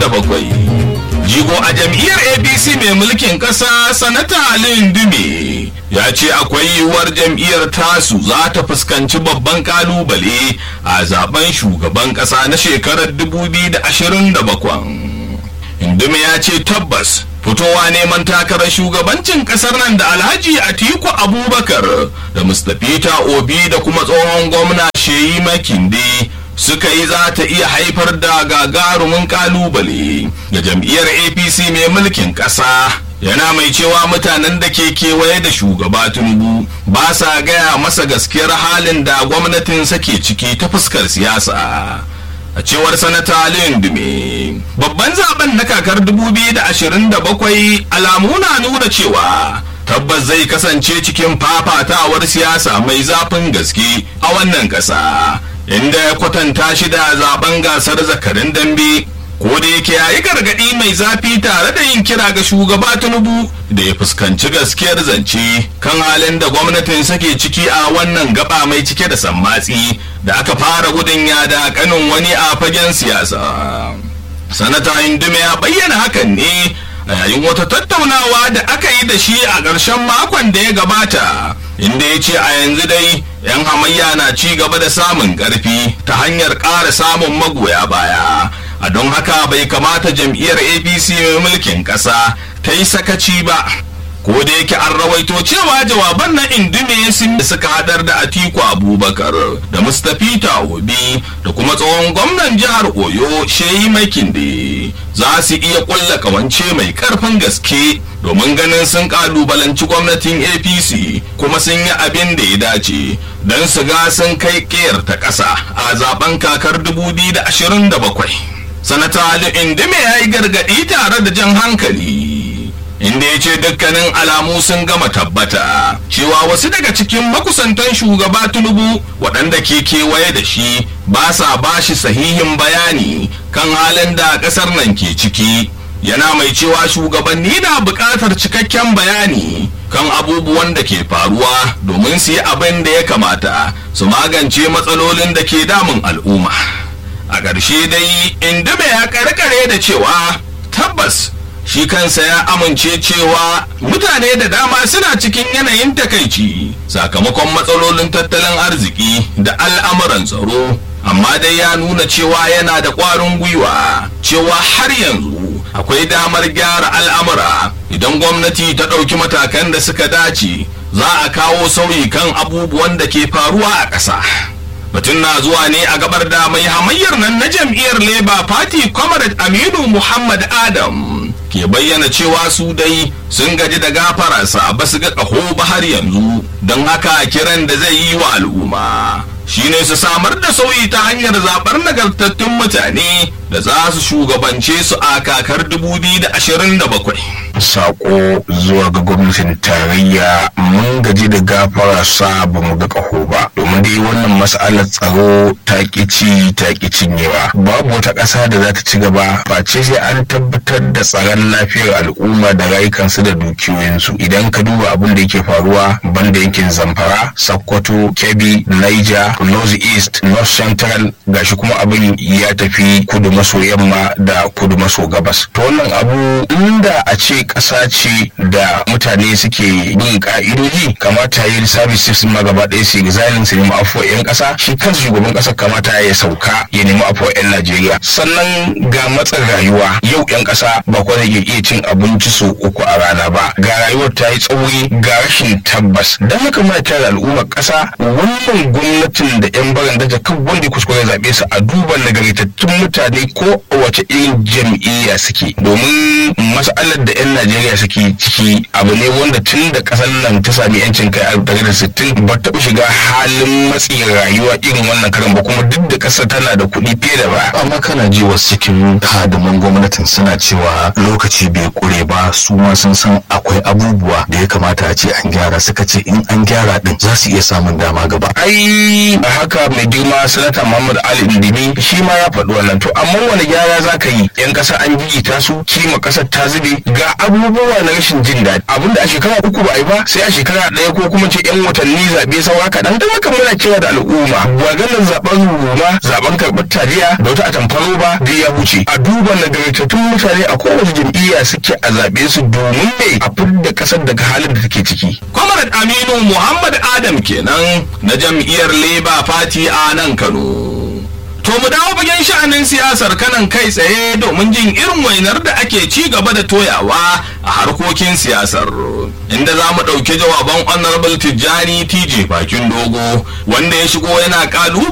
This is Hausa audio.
jigo a jam'iyyar apc mai mulkin ƙasa sanata alin dume ya ce akwai yiwuwar jam'iyyar tasu za ta fuskanci babban kalubale a zaben shugaban ƙasa na shekarar 2027 indume ya ce tabbas fitowa neman takarar shugabancin kasar nan da alhaji atiku abubakar da mustapha obi da kuma tsohon gwamna sheyi makinde suka yi za ta iya haifar da gagarumin kalubale ga jam'iyyar apc mai mulkin ƙasa yana mai cewa mutanen da ke kewaye da shugaba tinubu ba sa gaya masa gaskiyar halin da gwamnatin ke ciki ta fuskar siyasa a cewar sanata Aliyu Dume. Babban zaben na kakar 2027 alamu na nuna cewa tabbas zai kasance cikin fafatawar siyasa mai zafin gaske a wannan ƙasa inda ya kwatanta shi da zaben gasar zakarin dambe ko da yake yayi gargadi mai zafi tare da yin kira ga shugaba tinubu da ya fuskanci gaskiyar zance kan halin da gwamnatin sake ciki a wannan gaba mai cike da sammatsi da aka fara gudun yada kanin wani a fagen siyasa sanata indume ya bayyana hakan ne a yayin wata tattaunawa da aka yi da shi a ƙarshen makon da ya gabata inda ya ce a yanzu dai 'yan hamayya na ci gaba da samun ƙarfi ta hanyar ƙara samun magoya baya a don haka bai kamata jam'iyyar apc mai mulkin ƙasa ta yi sakaci ba ko da yake an rawaito cewa jawaban na indume sun suka hadar da atiku abubakar da mustapha obi da kuma tsohon gwamnan jihar oyo sheyi makinde za su iya kulla kawance mai karfin gaske domin ganin sun kalubalanci gwamnatin apc kuma sun yi abin da ya dace don su ga sun kai kiyar ta ƙasa a zaben kakar 2027 sanata ali indume ya yi gargaɗi tare da jan hankali inda ya ce dukkanin alamu sun gama tabbata cewa wasu daga cikin makusantan shugaba tinubu waɗanda ke kewaye da shi ba sa ba shi sahihin bayani kan halin da ƙasar nan ke ciki yana mai cewa shugabanni na buƙatar cikakken bayani kan abubuwan da ke faruwa domin su yi abin da ya kamata su magance matsalolin da ke damun al'umma a ƙarshe dai inda ya karkare da cewa tabbas shi kansa ya amince cewa mutane da dama suna cikin yanayin takaici sakamakon matsalolin tattalin arziki da al'amuran tsaro amma dai ya nuna cewa yana da ƙwarin gwiwa cewa har yanzu akwai damar gyara al'amura idan gwamnati ta ɗauki matakan da suka dace za a kawo sauyi kan abubuwan da ke faruwa a ƙasa. batun na zuwa ne a gabar da mai hamayyar nan na jam'iyyar labour party comrade aminu muhammad adam ke bayyana cewa su dai sun gaji da gafararsa ba su ga ƙaho ba har yanzu don haka kiran da zai yi wa al'umma shine su samar da sauyi ta hanyar zaɓar nagartattun mutane da za su shugabance su a kakar 2027 sako zuwa ga gwamnatin tarayya mun gaji da gafara sa ba mu ga ƙaho ba domin dai wannan mas'alar tsaro ta ci ta cinyewa babu wata ƙasa da za ta ci gaba face sai an tabbatar da tsaron lafiyar al'umma da rayukansu da dukiyoyinsu idan ka duba abin da yake faruwa banda yankin zamfara sokoto kebbi niger north east north central gashi kuma abin ya tafi kudu maso yamma da kudu maso gabas to wannan abu inda a ce ƙasa ce da mutane suke bin ka'idoji kamata yi services ma gaba ɗaya su exilin su nemi afuwa 'yan ƙasa shi kansa shugaban ƙasar kamata ya sauka ya nemi afuwa 'yan najeriya sannan ga matsin rayuwa yau 'yan ƙasa ba kwa zai iya cin abinci sau uku a rana ba ga rayuwar ta yi tsauri ga rashin tabbas don haka muna kira al'ummar ƙasa wannan gwamnatin da 'yan baran daga kan wanda kuskure zaɓe su a duba nagartattun mutane ko wace irin jam'iyya suke domin mas'alar da 'yan najeriya suke ciki abu ne wanda tun da ƙasar nan ta sami 'yancin kai a da sittin ba taɓa shiga halin matsin rayuwa irin wannan karan ba kuma duk da ƙasar tana da kuɗi fiye da ba amma kana ji wasu cikin hadiman gwamnatin suna cewa lokaci bai kure ba su ma sun san akwai abubuwa da ya kamata a ce an gyara suka ce in an gyara din za su iya samun dama gaba ai a haka mai girma sanata muhammad ali indimi shi ma ya faɗi wannan to amma wani gyara za ka yi yan ƙasa an gigita su kima ƙasar ta zube ga abubuwa na rashin jin daɗi abinda a shekara uku ba a yi ba sai a shekara ɗaya ko kuma ce yan watanni zaɓe saura kaɗan don haka muna kira da al'umma maganar zaɓen ruma zaɓen karɓar taliya da wata atamfaro ba da ya wuce a duba nagartattun mutane a kowace jam'iyya suke a zaɓe su domin ne a fidda ƙasar daga halin da take ciki. Comrade Aminu Muhammad Adam kenan na jam'iyyar Labour Party a nan Kano. To mu dawo fagen sha'anin siyasar kanan kai tsaye domin jin irin wainar da ake ci gaba da toyawa a harkokin siyasar. Inda za mu ɗauki jawaban Honorable Tijjani TJ Bakin Dogo wanda ya shigo yana ƙalu